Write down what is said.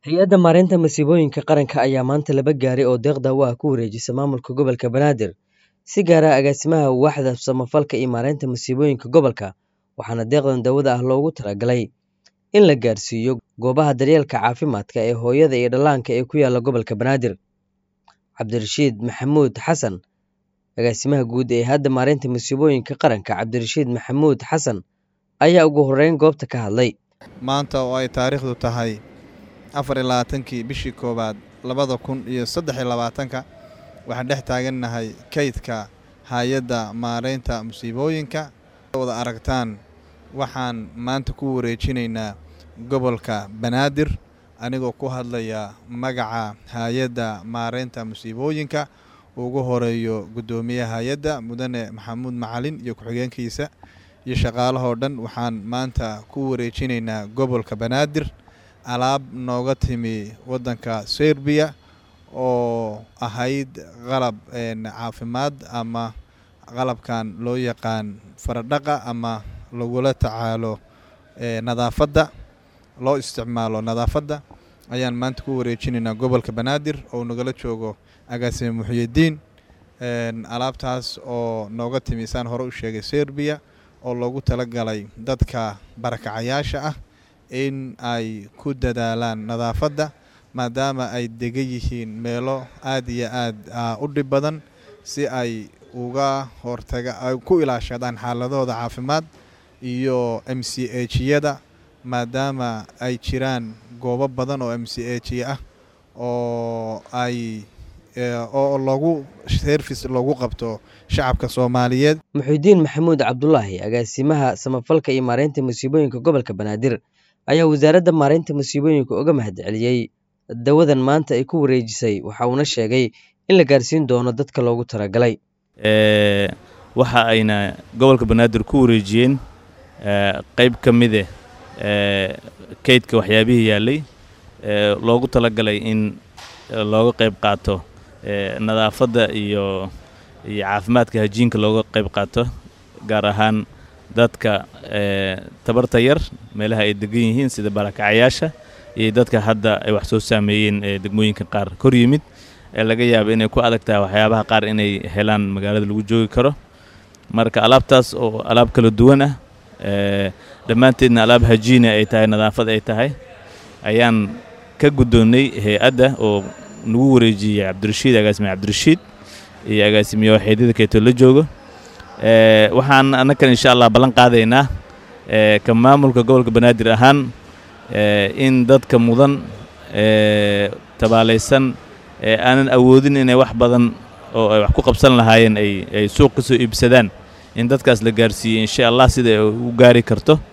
Hay-adda Maareynta Masiibooyinka Qaranka ayaa maanta laba gaari oo deeq daawo ah ku wareejisay maamulka gobolka Banaadir, si gaar ah agaasimaha waaxda samafalka iyo maareynta masiibooyinka gobolka, waxaana deeqdan daawada ah loogu talagalay in la gaarsiiyo goobaha daryeelka caafimaadka ee hooyada iyo dhallaanka ee ku yaala gobolka Banaadir. Cabdirashiid Maxamuud Xasan, agaasimaha guud ee Hay'adda Maareynta Masiibooyinka Qaranka Cabdirashiid Maxamuud Xasan, ayaa ugu horreyn goobta ka hadlay. maanta oo ay taariikhdu tahay afar iyo labaatankii bishii koowaad labada kun iyo saddex iyo labaatanka waxaan dhex taagannahay kaydka hay-adda maareynta musiibooyinka wada aragtaan waxaan maanta ku wareejinaynaa gobolka banaadir anigoo ku hadlaya magaca hay-adda maareynta musiibooyinka ugu horeeyo guddoomiyaha hay-adda mudane maxamuud macalin iyo ku-xigeenkiisa iyo shaqaalahoo dhan waxaan maanta ku wareejinaynaa gobolka banaadir alaab nooga timi waddanka serbiya oo ahayd qalab caafimaad ama qalabkan loo yaqaan faradhaqa ama lagula tacaalo nadaafadda loo isticmaalo nadaafadda ayaan maanta ku wareejinaynaa gobolka banaadir oo nagala joogo agaasime muxyidiin alaabtaas oo nooga timi saan hore u sheegay serbiya oo loogu talagalay dadka barakacayaasha ah in ay ku dadaalaan nadaafadda maadaama ay degan yihiin meelo aad iyo aad u dhib badan si ay uga hortaga ay ku ilaashadaan xaaladooda caafimaad iyo m c hyada maadaama ay jiraan goobo badan oo m c h ah oo ay oo loogu service loogu qabto shacabka soomaaliyeed Muxuudiin Maxamuud Cabdulaahi agaasimaha samafalka iyo maareynta masiibooyinka gobolka Banaadir ayaa wasaaradda maareynta masiibooyinka uga mahadceliyey dawadan maanta ay ku wareejisay waxa uuna sheegay in la gaarsiin doono dadka loogu talagalay waxa ayna gobolka banaadir ku wareejiyeen qayb ka mide kaydka waxyaabihii yaallay loogu talagalay in looga qayb qaato nadaafadda iyo iyo caafimaadka hajiinka looga qayb qaato gaar ahaan dadka tabarta yar meelaha ay degan yihiin sida barakacayaasha iyo dadka hadda ay wax soo saameeyeen degmooyinka qaar kor yimid ee laga yaaba inay ku adag tahay waxyaabaha qaar inay helaan magaalada lagu joogi karo marka alaabtaas oo alaab kala duwan ah dhammaanteedna alaab hajiina ay tahay nadaafad ay tahay ayaan ka guddoonnay hay-adda oo nagu wareejiyey cabdirashiid agaasime cabdirashiid iyo agaasimiye waxeedyada keeto la joogo waxaan annakan insha allah ballan qaadaynaa ka maamulka gobolka banaadir ahaan in dadka mudan tabaalaysan ee aanan awoodin inay wax badan oo ay wax ku qabsan lahaayeen ay suuq ka soo iibsadaan in dadkaas la gaarsiiyey insha allah sida ay u gaari karto